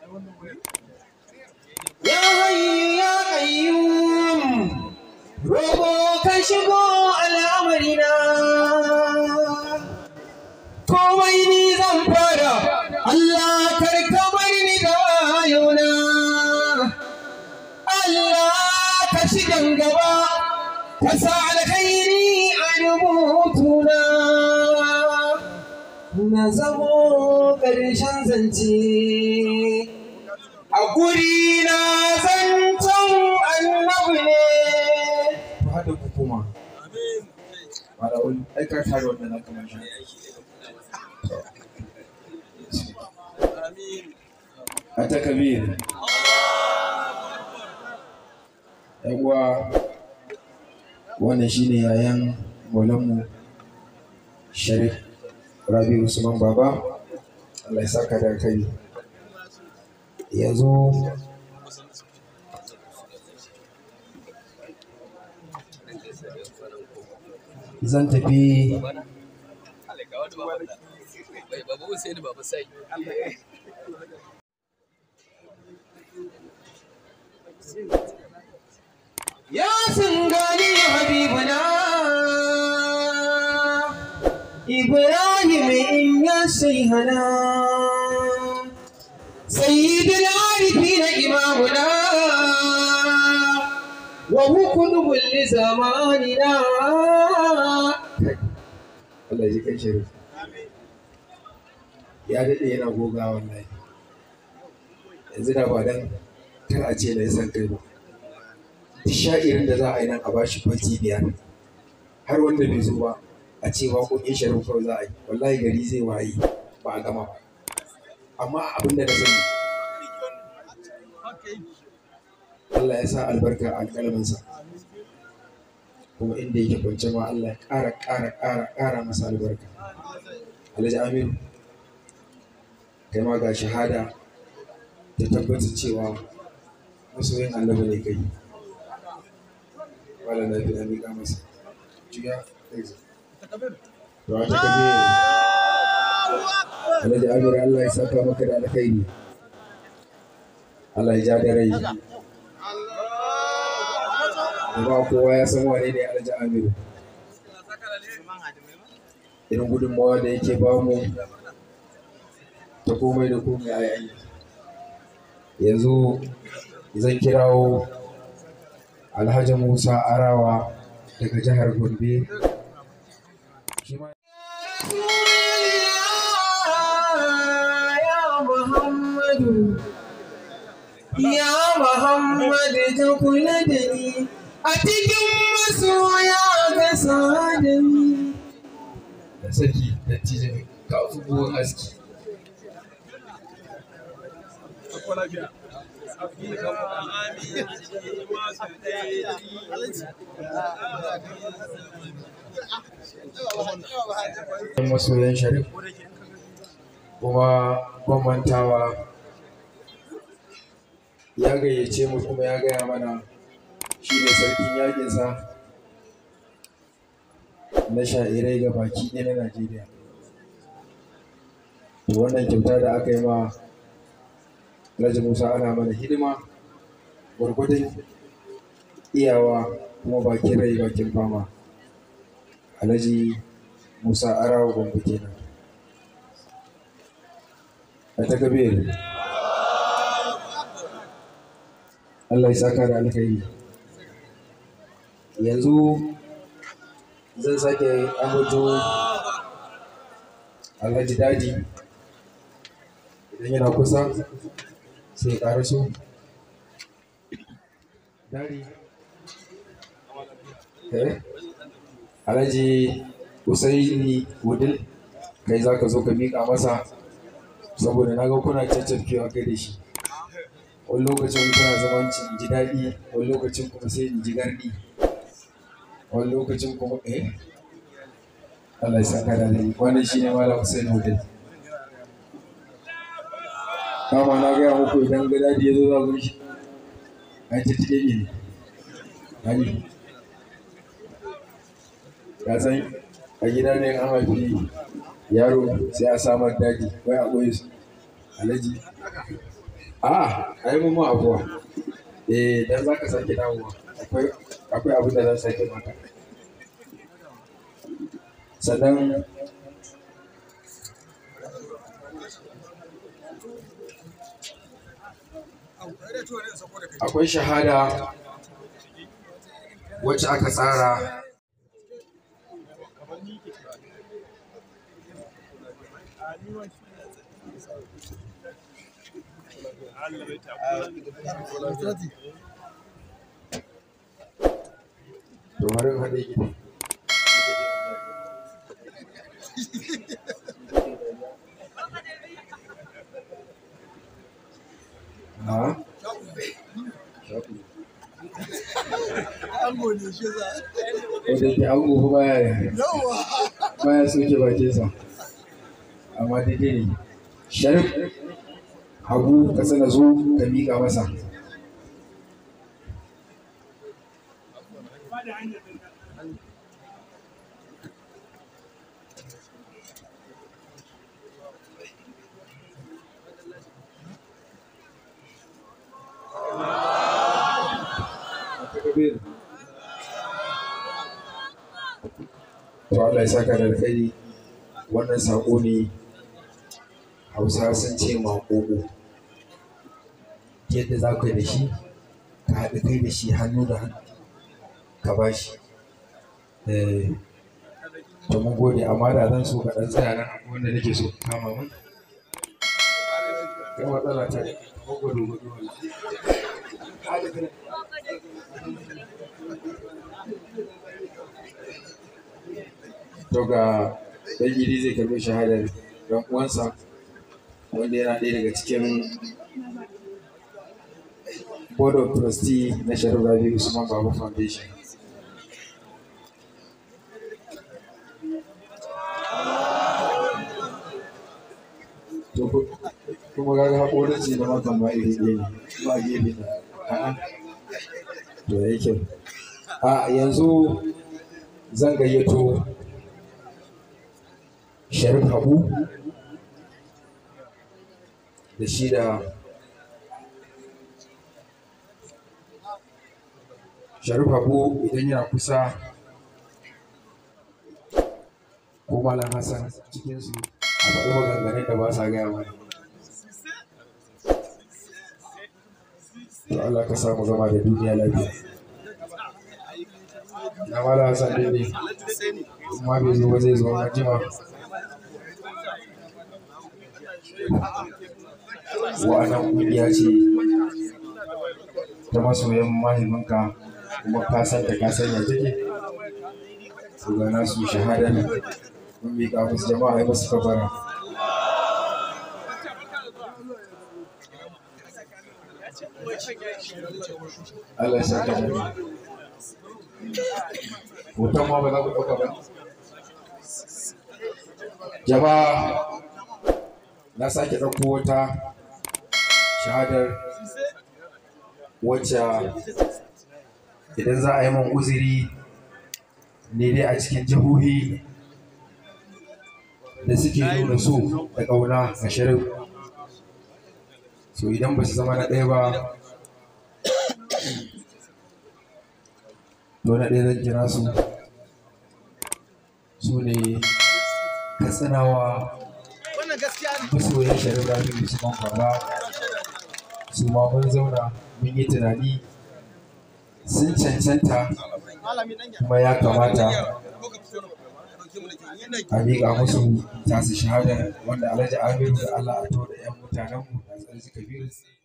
Ya hayyu ya qayyum roƙo ka shigo al'amarina komai ni zan fara Allah kar ka bar ni da wayona Allah ka shigan gaba ka sa alkhairi a rubutuna na zamo ƙarshen zance a guri na zancen annabi ne ku haɗa ku kuma wala wani aika tare wannan na kamar shi a takabir yan uwa wannan shine yayan maulanmu sharif rabi usman baba allah ya saka da kai yanzu zan tafi ya sun gani habibuna ibrahim in ya sai hana sayyidul arifin imamuna wa hukumu li zamanina Allah ya ji kan shirin ya daɗe yana goga wallahi yanzu da ba dan kar a ce na yi san kai ba duk sha'irin da za a yi nan a bashi baiti biyar har wanda bai zo ba a ce waƙoƙin sharif kawai za a yi wallahi gari zai waye ba a gama ba amma abin da na sani Allah ya sa albarka a alƙalaminsa kuma inda yake kwance ma Allah ya ƙara ƙara ƙara ƙara masa albarka Alhaji Aminu kai ma ga shahada ta tabbatar cewa masoyin annabi ne kai wala na fi miƙa masa juya to a takabe Alhaji Aminu Allah ya saka maka da alkhairi Allah ya ja da rai ba kowa ya san wane ne Alhaji Aminu irin gudunmawa da yake ba mu ta komai da komai a yayi yanzu zan kirawo Alhaji Musa Arawa daga jihar Gombe shi ma ya Muhammadu Ya Muhammad ka kula da ni a cikin masoya ka sa da ni. Da saki da tijin ka buwan aski. Masoyan sharif kuma kwamantawa ya gayyace mu kuma ya gaya mana shi ne sarkin yakinsa na sha'irai ga baki ɗaya na Najeriya. To wannan kyauta da aka yi ma Alhaji Musa ana mana hidima gwargwadon iyawa kuma bakin rai bakin fama. Alhaji Musa Arawa Gombe kenan. A ta gabe Allah ya saka da alkhairi yanzu zan sake ambato alhaji daji idan yana kusa sai ƙara so dari eh alhaji usaini wudil kai za ka zo ka miƙa masa saboda na ga kuna caccafkewa kai da shi wani lokacin kuna zaman in ji daɗi wani lokacin kuma sai in ji garɗi wani lokacin kuma eh Allah ya saka da ni wannan shine malam Hussein Hotel kama na gaya muku idan ga dadi ya zo za ku shi an ci tike ne ani ka san a gida ne an haifi yaro sai a samar daji wai a ɓoye su alaji a a yi mun abuwa eh dan za ka sake dawowa akwai akwai abin da zan sake maka sannan akwai shahada wacce aka tsara domin haɗe gida na Ango ne shi za. wadda ke an gobe baya Yawwa. baya soke bakinsa amma daidai ne sharif hagu ka sana zo ka miƙa masa to Allah ya saka da alkhairi wannan saƙo ne hausa sun ce maƙoƙo yadda za ka yi da shi ka haɗu kai da shi hannu da hannu ka ba shi Eh, to mun gode amma da zan so ka ɗan tsaya nan akwai wanda nake so ka kama mun kai matsala ta ne ko gudu gudu to ga ɗan gidi zai karɓi shahadar ɗan uwansa wanda yana ɗaya daga cikin board of trustee na sharif rabi usman babu foundation to ku- kuma ga haƙorin ce da makan ma iri ɗaya ne ba gefe da a'a to ya kyau a yanzu zan gayyato sharif habu da shi da sharif habu idan yana kusa ko malam hassan cikinsu a faɗi maganganun da ba sa gaya mana to Allah ka samu zama da duniya lafiya na malam hassan dai ne kuma bai zo ba zai zo na jima wa'annan kungiya ce ta masoyan mahimmanka kuma ka san ta ka san ya take su ga nasu shahada ne mun miƙa musu jama'a ya musu kabara Allah ya saka da hoton ma ba za ku ɗauka ba jama'a na sake ɗauko wata shahadar wacce idan za a yi man uzuri ne dai a cikin jihohi da suke nuna so da ƙauna a shirin so idan ba su zama na ɗaya ba to na ɗaya zan kira su su ne katsinawa Wannan gaskiya ne. masoyan sharif rafi usman baba su ma mun zauna mun yi tunani sun cancanta Malami dan ya. kuma ya kamata Ko ka fito na dauke mu da ke. Yana a miƙa musu tasu shahada wanda alhaji amiru da allah a to da yan mutanenmu da tsarki kabiru